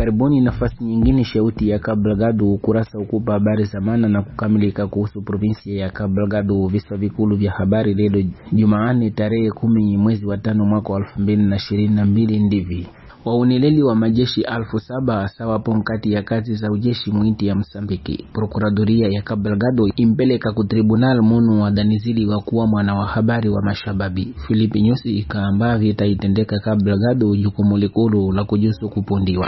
karibuni nafasi nyingine shauti ya Cabo Delgado ukurasa ukupa habari za maana na kukamilika kuhusu provinsia ya Cabo Delgado. Visa vikulu vya habari leo Jumanne tarehe kumi mwezi wa tano mwaka wa elfu mbili na ishirini na mbili ndivi waunileli wa majeshi alfu saba sawapo nkati ya kazi za ujeshi mwinti ya Msambiki. Prokuradoria ya Cabo Delgado impeleka ku tribunal munu wadanizili wa kuwa mwana wa habari wa mashababi Filipi Nyusi ikaamba vitaitendeka Cabo Delgado jukumu likulu la kujusu kupundiwa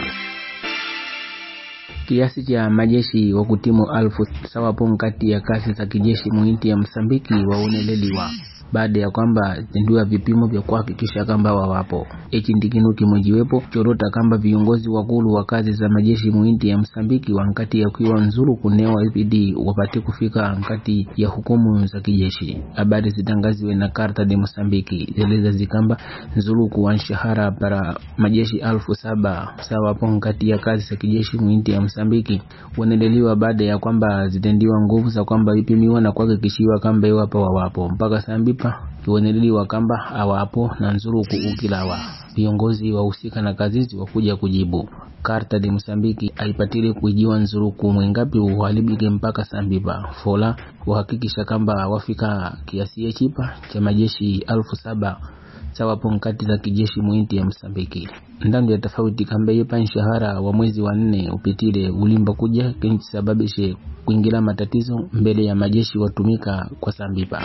kiasi cha majeshi wa kutimu alfu sawapo nkati ya kazi za kijeshi mwinti ya Msambiki wauneleliwa baada ya kwamba zindua vipimo vya kuhakikisha kwamba wawapo echi ndikinu kimojiwepo chorota kamba viongozi wakulu wa kazi za majeshi muinti ya Msambiki wankati ya kuiwa nzuru kunewa IPD wapate kufika nkati ya hukumu za kijeshi. Habari zitangaziwe na Karta de Msambiki zeleza zikamba nzuru kuwa nshahara para majeshi alfu saba sawapo nkati ya kazi za kijeshi muinti ya Msambiki waneleliwa baada ya kwamba zitendiwa nguvu za kwamba vipimiwa na kuhakikishiwa kamba iwapo wawapo mpaka sambipa iwaneleliwa kamba awapo na nzuruku ukilawa viongozi wahusika na kazizi wakuja kujibu karta de Msambiki aipatile kuijiwa nzuruku mwengapi uhalibike mpaka sambipa fola wahakikisha kamba wafika kiasi chipa cha majeshi alfu saba sawapo nkati za kijeshi mwinti ya Msambiki ndandu ya tofauti kamba yepa nshahara wa mwezi wa nne upitile ulimba kuja kenchisababishe kuingira matatizo mbele ya majeshi watumika kwa sambipa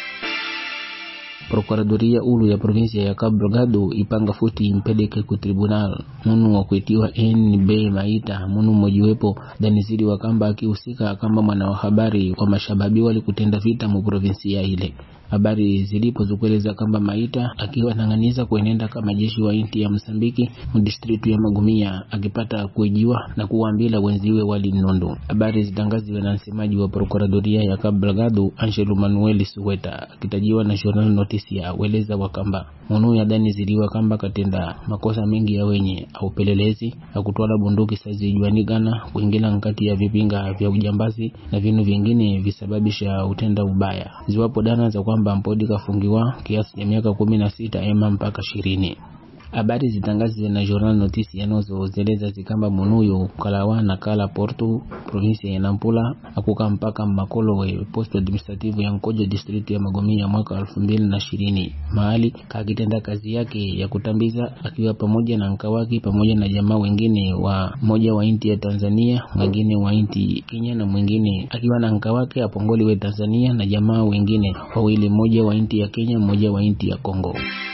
Prokuradoria ulu ya provinsia ya Cabo Delgado ipanga futi impeleke ku tribunal munu wa kuitiwa NB Maita munu mmojiwepo danizidi wa kamba akihusika kama mwana wa habari wa mashababi wali kutenda vita mu provinsia ile habari zilipo zikueleza kwamba Maita akiwa nang'aniza kuenenda kama jeshi wa inti ya Msambiki mdistritu ya Magumia akipata kuijiwa na kuwaambila wenziwe wali mnondo. Habari zitangaziwe na msemaji wa prokuradoria ya Cabo Delgado Angelo Manuel Suweta akitajiwa na Journal Noticia weleza wakamba munu ya dani ziliwa kamba katenda makosa mengi ya wenye au pelelezi akutwala bunduki sazijuanigana kuingira nkati ya vipinga vya ujambazi na vinu vingine visababisha utenda ubaya ziwapo dana za kwamba mpodi kafungiwa kiasi cha miaka kumi na sita ema mpaka ishirini habari zitangaziwe na Journal Notice yanozozeleza zikamba munuyo kalawa na kala Porto provinsia ya Nampula akuka mpaka makolo we post administrative ya Nkojo district ya Magomia mwaka elfu mbili na ishirini mahali kakitenda kazi yake ya kutambiza akiwa pamoja na nkawaki pamoja na jamaa wengine wa moja wa inti ya Tanzania mwingine wa inti Kenya na mwingine akiwa na nkawake apongoli we Tanzania na jamaa wengine wawili mmoja wa inti ya Kenya mmoja wa inti ya Kongo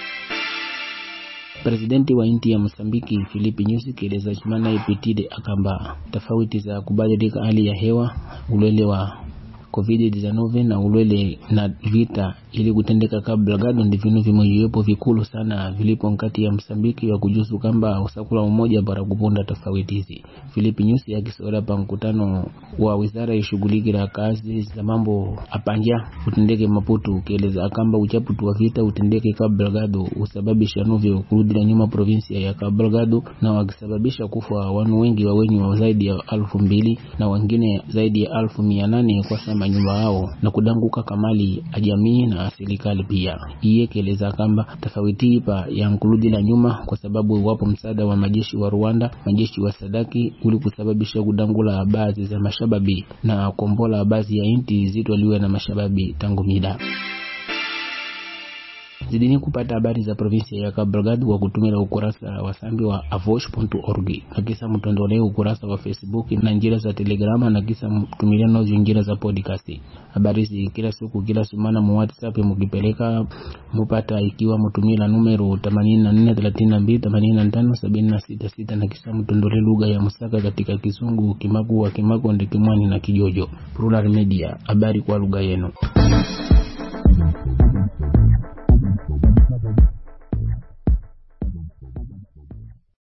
Presidenti wa inti ya Mosambiki Filipi Nyusi kieleza chimana ipitide akamba tofauti za kubadilika hali ya hewa ulwele wa COVID-19 na ulwele na vita ili kutendeka Cabo Delgado ndi vinu vimojiwepo vikulu sana vilipo nkati ya Msambiki wa kujusu kamba usakula umoja bara kupunda tofauti hizi. Filipi Nyusi akisola pa mkutano wa wizara ishughulikira kazi za mambo apanja utendeke Maputo kieleza akamba uchaputu wa vita utendeke Cabo Delgado usababisha novyo kurudira nyuma provinsia ya Cabo Delgado na wakisababisha kufa wanu wengi wa wenye wa zaidi ya alfu mbili na wengine zaidi ya alfu mia nane kwa sama nyumba yao na kudanguka kamali ajamii na serikali pia. Iye keleza kamba tofauti ipa ya nkurudila nyuma kwa sababu iwapo msaada wa majeshi wa Rwanda, majeshi wa Sadaki uli kusababisha kudangula baadhi za mashababi na kombola baadhi ya inti zitwaliwe na mashababi tangu mida zidini kupata habari za provinsia ya Cabo Delgado kwa kutumia ukurasa wa sambi wa avosh.org na kisa mtondolee ukurasa wa Facebook na njira za Telegrama na kisa mtumilia nazo njira za podcast. Habari hizi kila siku kila sumana mu WhatsApp mukipeleka mupata ikiwa mtumila numero 84328576 na kisa mtondolee lugha ya Musaka katika Kisungu, Kimaku wa Kimako, Ndekimwani na Kijojo. Plural Media, habari kwa lugha yenu.